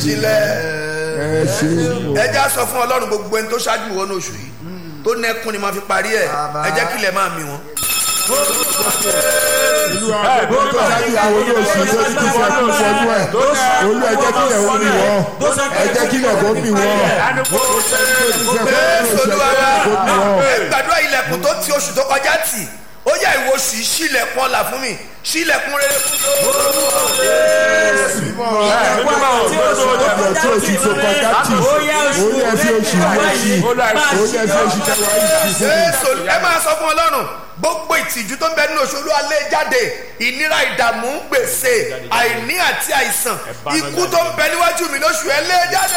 sílẹ̀ ẹ ṣe ẹ já sọ fún ọlọ́run gbogbo ẹni tó ṣáájú wọnú oṣù yìí tó nẹ́kún ni máa fi parí ẹ̀ ẹ jẹ́ kílẹ̀ máa mì wọ́n. olúwa gbogbo tó ṣáájú àwọn olóòṣì tó ti ti fẹ́ fún ìfọdún ẹ̀ olú ẹ jẹ́ kílẹ̀ wọ́n mi wọ́n ẹ jẹ́ kílẹ̀ kó mi wọ́n Jésù Olúwa wa ẹ gbàdúrà ilẹ̀kùn tó ti oṣù tó kọjá tì ó yẹ ìwọ oṣù yìí ṣílẹ̀kùn ọ̀la fún mi ṣílẹ̀kùn rere fún ọjọ́ tí oṣù tó kọjá tì olú ẹ fi oṣù yẹn sí olú ẹ fi oṣù tẹwàá yìí sí fún mi. Jésù ẹ máa sọ fún ọlọ́run gbogbo ìtìjú tó ń bẹ nínú oṣù olúwa lé jáde ìnira ìdààmú gbèsè àìní àti àìsàn ikú tó ń bẹ níwájú mi lóṣù ẹ lé jáde.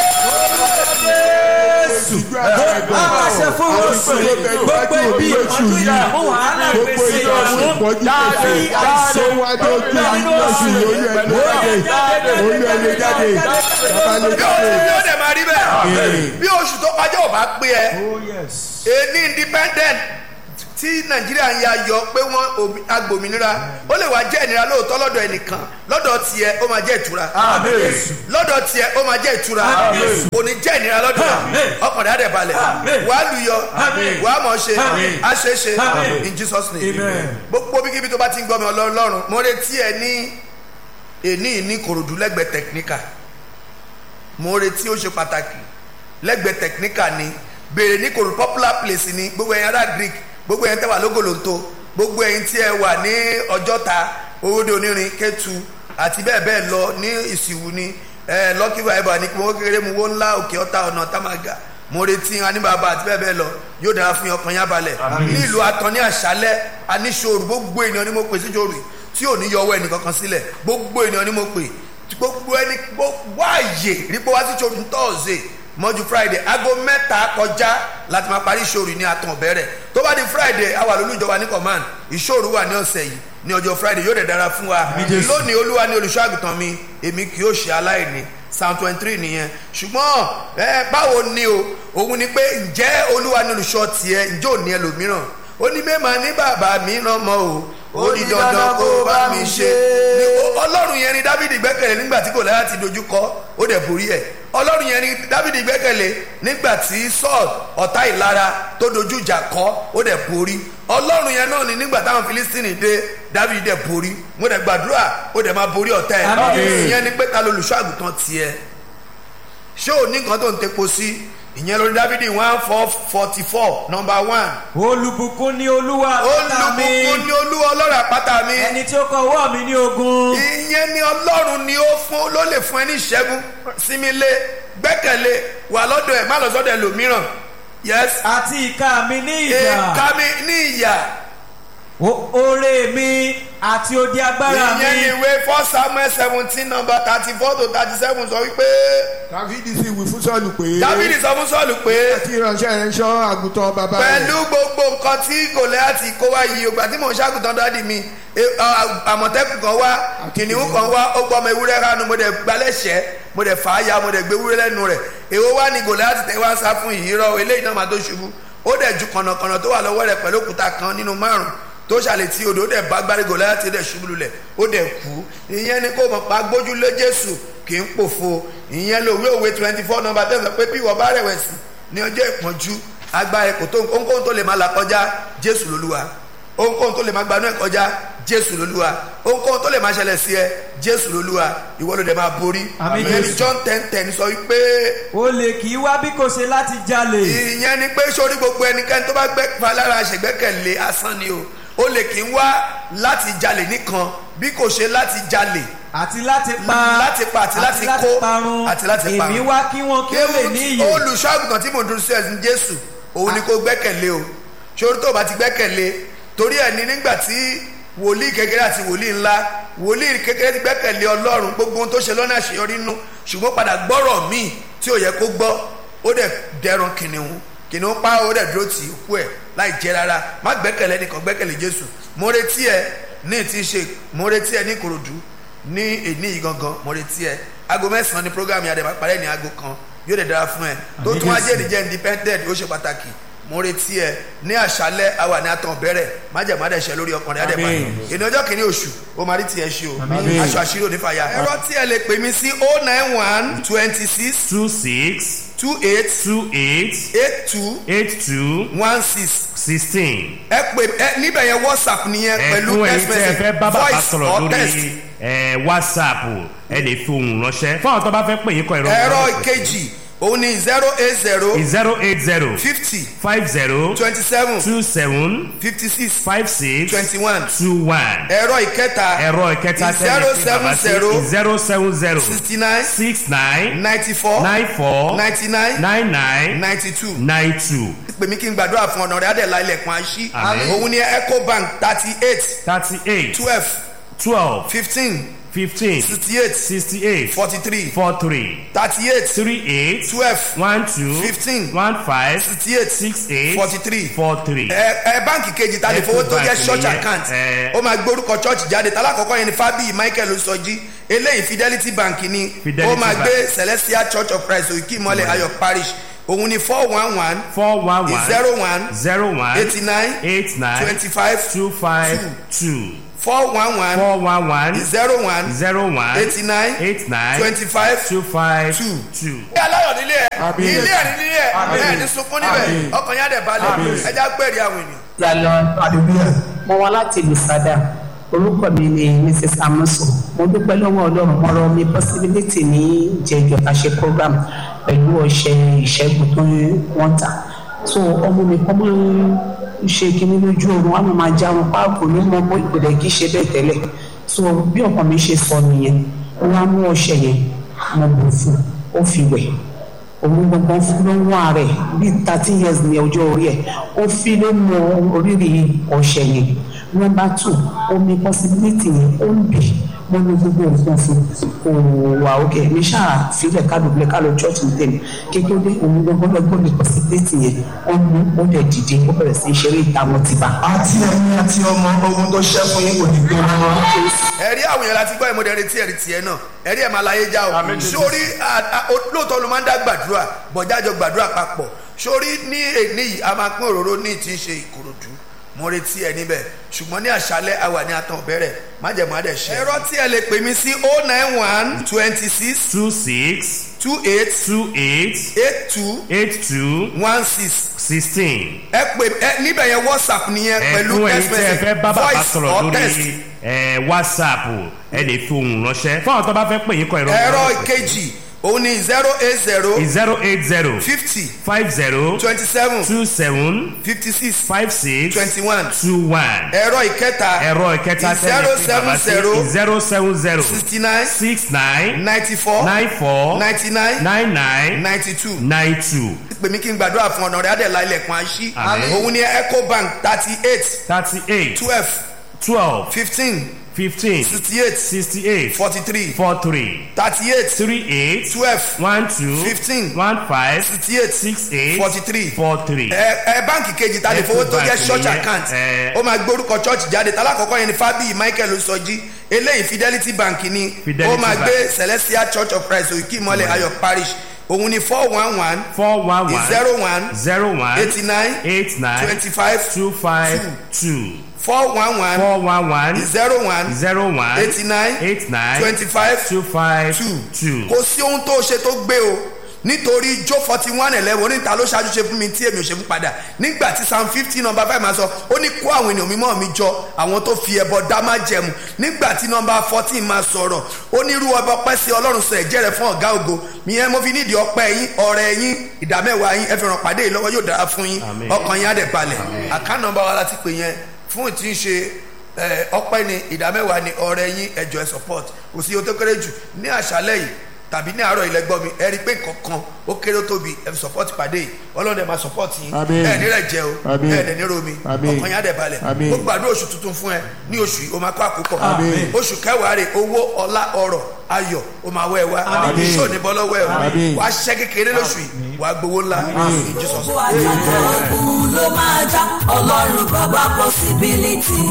Aláṣẹ fún oṣù yìí, gbogbo ibi ìtọ́jú ìdààmú wàhálà gbèsè ìdààmú ìpọ́jú pèsè àìsàn wájú ojú nínú oṣù yìí olú ẹ lé jáde olú ẹ lé jáde bàbá lé bí oṣù jáde. yóò dẹ̀ máa rí bẹ́ẹ̀ bí oṣù tó kọjá ò bá pé ẹ èní independent tí nàìjíríà ń ya yọ pé wọ́n òmì- agbòmìnira ó lè wá jẹ́ ìnira lóòótọ́ lọ́dọ̀ ẹnìkan lọ́dọ̀ tiẹ̀ ó máa jẹ́ ìtura lọ́dọ̀ tiẹ̀ ó máa jẹ́ ìtura kò ní jẹ́ ìnira lọ́dọ̀ ọkàn rẹ̀ á dẹ̀ balẹ̀ wàá lùyọ wàá mọ̀ ṣe á ṣe é ṣe in jesus name gbogbo bíkíbi tó bá ti ń gbọ́ mi ọlọ́run mo retí ẹ ní èní ní kòròdú lẹ́gbẹ̀ẹ́ technical mo retí ó ṣe pàtàkì lẹ́gbẹ̀ẹ́ technical ni béèrè ní kòrò popular place ni gbogbo ẹ̀yin ará greek gbogbo ẹ̀yin tẹ́ wà lógolonto gbogbo ẹ̀yin tí ẹ wà ní ọjọ́ta owóde onírin kẹtù àti bẹ́ẹ̀ bẹ́ẹ̀ lọ ní ìsìwù ni ẹ lọ́kì vibe ní kí wọ́n kéré mu wọ́n ńlá òkè ọ̀tá ọ̀nà támàgà mo retí aníbàbà àti bẹ́ẹ̀ bẹ́ẹ̀ lọ yóò dára fún yín, ọkàn yín á balẹ̀ ní ìlú atọ́ ní àṣálẹ́ aníṣòro gbogbo ènìyàn ni mo pè síjòrò tí ò ní yọ ọwọ́ ẹnì kankan sílẹ̀ gbogbo ènìyàn ni mo pè gbogbo ẹni gbogbo ààyè rípò wá sí ṣòro tọ́ọ̀sì mọ́jú friday aago mẹ́ta kọjá láti máa parí ìṣòro ní àtàn ọ̀bẹ̀rẹ̀ tó bá di friday a wà lólú ìjọba ní command ìṣòro wà ní ọ̀sẹ̀ yìí ní ọjọ́ friday yóò dẹ̀ dára fún wa lónìí olúwa ní olùṣọ́ àgùntàn mi èmi kì yóò ṣe aláìní psalm twenty three nìyẹn ṣùgbọ́n ẹ báwo ni o òun ni pé ǹjẹ́ olúwa ní olùṣọ́ tiẹ̀ ǹjẹ́ ò ní ẹlòmíràn ó ní mẹ́ẹ̀mà ní bàbá mi ràn mọ́ o ó ní dandan kó bá mi ṣe ni ó- ọlọ́run yẹn ni dávidi gbẹ́kẹ̀lé nígbà tí gòláyà ti dojú kọ ó dẹ̀ borí ẹ̀ ọlọ́run yẹn ni dávidi gbẹ́kẹ̀lé nígbà tí saul ọ̀tá ìlara tó dojú ìjà kọ ó dẹ̀ borí ọlọ́run yẹn náà ni nígbà táwọn filistini dé dávidi dẹ̀ borí mo dẹ̀ gbàdúrà ó dẹ̀ máa borí ọ̀tá ẹ̀ Àmín. ìyẹn ni pé ta lolùṣọ́ àgùntàn tiẹ̀ ṣé ò ní nǹkan tó ń tepo sí ìyẹn lórí dávidi one four forty four number one olùbùkún ní olúwa àpáta mi olùbùkún ni olúwa ọlọ́run àpáta mi ẹni tí ó kọ ọwọ́ mi ní ogun ìyẹn ni ọlọ́run ni ó fún ló lè fún ẹ ní ìṣẹ́gun sinmi lé gbẹ́kẹ̀lé wà lọ́dọ̀ ẹ̀ má lọ sọ́dọ̀ ẹlòmíràn yes àti ìka mi ní ìjà èka mi ní ìyà O- oore mi àti odi agbára ìyẹn ni mi ìwé four samuel seventeen number thirty four to thirty seven sọ wípé dáfídì sì wí fún sọ́ọ̀lù pé dávidi sọ fún sọ́ọ̀lù pé tí ìránṣẹ́ rẹ̀ ń ṣọ́ àgùntàn bàbá rẹ̀ pẹ̀lú gbogbo nǹkan tí gòlẹ́àtì kó wá yìí ògbà tí mò ń ṣàgùtàn dáàdì mi e- a- àmọ̀tẹ́kùn kan wá kìnìún kan wá ó gbọ́ ọmọ ewúrẹ́ ránu mo dẹ̀ gbalẹ́sẹ̀ mo dẹ̀ fà á ya mo dẹ̀ gbé ewúrẹ́ lẹ́nu rẹ̀ èwo wá ní gòlẹ́àtì tẹ́ wá sá fún yìí rọ eléyìí náà máa tó ṣubú ó dẹ̀ ju kànnàkànnà tó wà lọ́wọ́ rẹ̀ pẹ̀lú òkúta kan nínú márùn tó ṣàlẹ̀ tí odò ó dẹ̀ bá gbárí gòlẹ́àtì dẹ̀ ṣubú lulẹ̀ ó dẹ̀ kú ìyẹn ni kó mọ̀ pa gbójúlé jésù kì í pòfo ìyẹn lòwe òwe twenty four number ten sọ pé bí ìwọ bá rẹ̀wẹ̀sì ní ọjọ́ ìpọ́njú agbára kò tó ohunkóhun tó lè máa là kọjá jésù lolúwa ohunkóhun tó lè máa gbanú ẹ kọjá jésù lolúwa ohunkóhun tó lè máa ṣẹlẹ̀ sí ẹ jésù lolúwa ìwọ ló dẹ̀ máa borí Àmín, ìyẹn ni Jésù. john ten ten sọ wípé olè kì í wá bí kò ṣe láti jalè ìyẹn ni pé sórí gbogbo ẹnikẹ́ni tó bá gbẹ́ falára ṣègbẹ́kẹ̀lé asán ni o ó lè kí ń wá láti jalè nìkan bí kò ṣe láti jalè àti láti pa láti pa àti láti kó parun àti láti parun. èmi wá kí wọn kí ó lè ní iyè olùṣọ́àgùtàn tí mò ń dúró sí ẹ̀sìn jésù òun ni kò gbẹ́kẹ̀lé o ṣòro tó o bá ti gbẹ́kẹ̀lé torí ẹ̀ ní nígbà tí wòlíì kékeré àti wòlíì ńlá wòlíì kékeré ti gbẹ́kẹ̀lé ọlọ́run gbogbo ohun tó ṣe lọ́nà àṣeyọrí nù ṣùgbọ́n padà gbọ́rọ̀ míì tí ò yẹ kó gbọ́ ó dẹ̀ dẹrun kìnìún kìnìún pa ó dẹ̀ dúró tì í kú ẹ̀ láì jẹ́ rárá má gbẹ́kẹ̀lé nìkan gbẹ́kẹ̀lé jésù mo retí ẹ ní ti ṣe mo retí ẹ ní ìkòròdú ní èní yìí gangan mo retí ẹ aago mẹ́sàn-án ni programme yàrá ìbá parẹ́ ní aago kan yóò dẹ̀ dára fún ẹ tó tún wá jẹ́ ìdíjẹ́ independent ó ṣe pàtàkì mo retí ẹ ní àṣálẹ́ àwa ní àtàn bẹ̀rẹ̀ májèmádẹ̀ṣẹ́ lórí ọkùnrin adẹ́pàdé ìní ọjọ́ kìíní oṣù ó máa rí tiẹ̀ ṣe o aṣọ àṣírí onífàyà ẹ̀rọ tí ẹ lè pè mí sí oh nine one twenty six two six two eight two eight eight two eight two one six sixteen. ẹ pè ẹ níbẹ̀ yẹn whatsapp nìyẹn pẹ̀lú ẹ̀fún ẹ̀yin text tí ẹ message fẹ́ bá bàbá voice sọ̀rọ̀ or text lórí ẹ̀, whatsapp ẹ lè fi ohùn ránṣẹ́ fún àwọn tó bá fẹ́ pè yín kọ ìrọ̀ ẹ̀rọ ìkejì òun ni zero eight zero zero eight zero fifty five zero twenty seven two seven fifty six five six twenty one two one ẹ̀rọ ìkẹta ẹ̀rọ ìkẹta zero seven zero zero seven zero sixty nine six nine ninety four nine four ninety nine nine nine ninety two nine two pè mí kí n gbàdúrà fún ọ̀nà rẹ̀ adẹ̀lá ilẹ̀kùn àṣí Àmín. òun ni ecobank thirty eight thirty eight twelve twelve fifteen fifteen sixty eight sixty eight forty three four three thirty eight three eight twelve one two Fifteen. one five sixty eight six eight forty three four three. ẹ ẹ báǹkì kejì ta lè fowó tó jẹ Ecobank church nìyẹn, account ẹ. ó máa gbórúkọ church jáde tálákọ̀ọ́kọ́ yẹn ni fábíyì michael sọjí eléyìí fidelity bank ni Fidelity ó máa Bank. gbé celestial church of christ òkè ìmọ̀lẹ̀ ayọ̀ parish òun ni four one one four one one zero one zero one eighty nine eight nine twenty five two five two four one one four one one zero one zero one eighty nine eight nine twenty five two five two. two. ilé aláyọ̀ nílé ẹ̀ Àmín. ilé ẹ̀ nílé ẹ̀ Àmín. ẹ̀ ní sunkún níbẹ̀ Àmín. ọkàn yá dẹ̀ balẹ̀ ẹja pẹ̀lú àwọn ènìyàn. Yàlọ́ mo wá láti Lùsádà orúkọ mi ni Mrs Amuso mo dúpẹ́ lọ́wọ́ Ọlọ́run mo rọ mi possibility ní ìjẹ́jọ́ ta ṣe program pẹ̀lú ọṣẹ ìṣẹ́gun tó wọ́n tà so ọmọ mi kọ́ máa ń ṣe kinní lójú oorun wọn á máa já wọn páàkó ní mọ mọ ìpìlẹ̀ kì í ṣe bẹ́ẹ̀ tẹ́lẹ̀ so bí ọkọ mi ṣe sọ nìyẹn wọn á mú ọṣẹ yẹn mo bù fún ó fi wẹ̀ òun gbọ̀ngàn fún ló ń wá rẹ̀ bíi thirteen years ní ọjọ́ orí ẹ̀ ó fi ló mọ oríire ọ̀sẹ̀ yẹn nọmba two omi possibility yẹn ó ń bì mo ní gbogbo nǹkan fún kò wà òkè mi ṣáà filẹ̀ kálùbílẹ̀ kálù church ní tèmi kékeré òun gbọ̀ngàn lọ́gbọ́n mi possibility yẹn ó mú ó dẹ̀ dìde ó bẹ̀rẹ̀ sí í ṣeré ìta wọn ti bá. àti ẹ̀yin àti ọmọ ogun tó ṣẹ́ fún yín kò ní gbé wọn. ẹ̀rí àwọn èèyàn láti gbọ́ ìmọ̀dé retí ẹ̀rí tiẹ̀ náà ẹ̀rí ẹ̀ máa láyé já o sórí à- à- ó- lóòótọ́ ló máa ń dá gbàdúrà bọ̀jájọ gbàdúrà papọ̀ sórí ní èní yìí a máa pín òróró ní ti ń ṣe ìkòròdú mo retí ẹ níbẹ̀ ṣùgbọ́n ní àṣálẹ́ àwà ní àtàn bẹ̀rẹ̀ májẹ̀mú adẹ̀ ṣe. ẹ̀rọ tí ẹ lè pè mí sí oh nine one twenty six two six two eight two eight eight two eight two one six sixteen. ẹ pè ẹ níbẹ̀ yẹn whatsapp nìyẹn pẹ̀lú ẹ̀fún ẹ̀yin text tí ẹ fẹ́ message bá bàbá voice sọ̀rọ̀ or lórí text. ẹ̀, whatsapp ẹ lè fi ohùn ránṣẹ́ fún àwọn tó bá fẹ́ pè yín kọ ìrọ̀ ẹ̀rọ ìkejì òun ni zero eight zero zero eight zero fifty five zero twenty seven two seven fifty six five six twenty one two one. ẹ̀rọ ìkẹta ẹ̀rọ ìkẹta zero seven zero zero seven zero sixty nine six nine ninety four nine four ninety nine nine nine ninety two nine two pè mí kí n gbàdúrà fún ọ̀nà rẹ̀ adẹ̀lá ilẹ̀kùn àṣí Àmín. òun ni ecobank thirty eight thirty eight twelve twelve fifteen fifteen sixty eight sixty eight forty three four three thirty eight three eight twelve one two Fifteen. one five sixty eight six eight forty three four three. ẹ ẹ báǹkì kejì ta lè fowó tó jẹ Ecobank church nìyẹn, account ẹ. ó máa gbórúkọ church jáde tálákọ̀ọ́kọ́ yẹn ni fábíyì michael sọjí eléyìí fidelity bank ni Fidelity ó máa Bank. gbé celestial church of christ òkè ìmọ̀lẹ̀ ayọ̀ parish òun ni four one one four one one zero one zero one eighty nine eight nine twenty five two five two four one one four one one zero one zero one eighty nine eight nine twenty five two five two two. kò sí ohun tó ṣe tó gbé o nítorí jó forty one eleven oníta ló ṣáájú ṣe fún mi tí èmi ò ṣe fún padà nígbà tí psalm fifty number five máa sọ ó ní kó àwọn ènìyàn mímọ́ mi jọ àwọn tó fi ẹbọ dá má jẹmu nígbà tí number fourteen máa sọ̀rọ̀ ó ní irú ọba ọpẹ́ sí ọlọ́run sọ ẹ̀jẹ̀ rẹ̀ fún ọ̀gá ògo ìyẹn mo fi nídìí ọpẹ́ yín ọ̀rẹ́ yín ìdámẹ́wàá yín ẹ fi ràn pàdé yìí lọ́wọ́ yóò dára fún yín Àmín. ọkàn yín á dẹ̀ balẹ̀ àká nọmba wa láti pè yẹn fún ìtí ń ṣe ẹ, ọpẹ́ ni ìdámẹ́wàá ni ọ̀rẹ́ yín ẹjọ́ ẹ support kò sí ohun tó kéré jù ní àṣálẹ́ yìí tàbí ní àárọ̀ ilẹ̀ gbọ́ mi ẹ rí i pé kankan ó kéré ó tóbi ẹ fi support pàdé yìí ọlọ́run ẹ̀ máa support yín Àmín. ẹ ní rẹ̀ jẹ́ o Àmín. ẹ dẹ̀ ní romi Àmín. ọkàn yín á dẹ̀ balẹ̀ Àmín. ó gbàdúrà oṣù tuntun fún ẹ ní oṣù yìí ó máa kó àkókò Àmín. oṣù kẹwàá rè owó ọlá ọrọ̀ ayọ̀ ó máa wẹ̀ wá Àmín. iṣẹ́ ò ní bọ́ lọ́wọ́ ẹ o Àmín. wàá ṣiṣẹ́ kékeré lóṣù yìí wàá gbowó ńlá in Jesus gbogbo àjàgbọ́ ogun ló máa já ọlọ́run bàbá possibility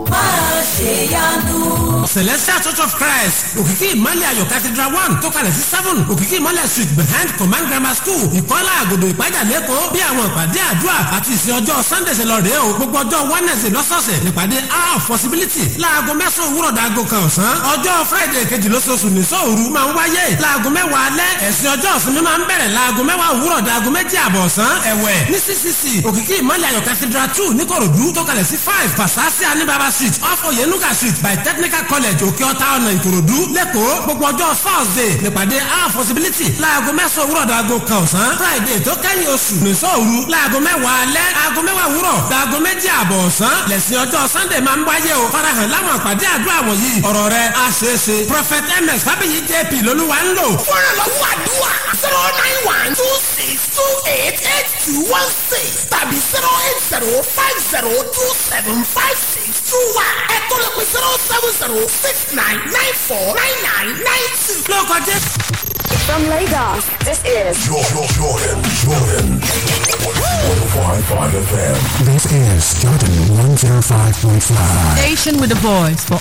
máa ṣe yanu. celestial church of christ òkìkí ìmọ̀lẹ̀ ayọ̀ cathedral one tó kalẹ̀ sí seven òkìkí ìmọ̀lẹ̀ street behind command grammar school ìkọ́lá àgòdò ìpájà lẹ́kọ̀ọ́ bí àwọn ìpàdé àdúrà àti ìsìn ọjọ́ sunday ṣe lọ rèé o gbogbo ọjọ́ wednesday lọ́sọ̀ọ̀sẹ̀ nípàdé hour of possibility láago mẹ́sàn-án òwúrọ̀ dàgò kan ọ̀sán ọjọ́ friday kejì lóṣooṣù ní sóòru máa ń wáyé láago mẹ́wàá alẹ́ ẹ̀sìn ọjọ́ ìsinmi máa ń bẹ̀rẹ̀ láago mẹ́wàá òwúrọ̀ dàgò méjì àbọ̀ ọ̀sán ẹ̀wẹ̀ ní ccc òkìkí ìmọ̀lẹ̀ ayọ̀ cathedral two níkòròdú tó kalẹ̀ sí five pasasi anibaba street off oyenuga street by technical college òkè ọ̀tá ọ̀nà ìkòròdú lẹ́kọ̀ọ́ gbogbo ọjọ́ thursday nípàdé hour possibility láago mẹ́sàn-án òwúrọ̀ dàgò kan ọ̀sán friday tó kẹ́yìn oṣù nìṣọ́ òru láago mẹ́wàá alẹ́ aago mẹ́wàá òwúrọ̀ dàgò méjì àbọ̀ ọ̀sán lẹ́sìn ọjọ́ sunday máa ń wáyé o farahàn láwọn àpàdé àdúrà wọ̀nyí ọ̀rọ̀ rẹ̀ á ṣeé ṣe prophet ms fábíyì jp lolúwa ń lò. fúnra lọ́wọ́ àdúrà zero nine one two six two eight eight two one six tàbí zero eight zero five zero two seven five six two one ẹ̀tọ́ lè pe zero seven zero six nine nine four nine nine nine two. lóko jẹ́. From Lagos, this is Jordan, Jordan, Jordan. 105.5 FM. This is Jordan 105.5. Station with a voice for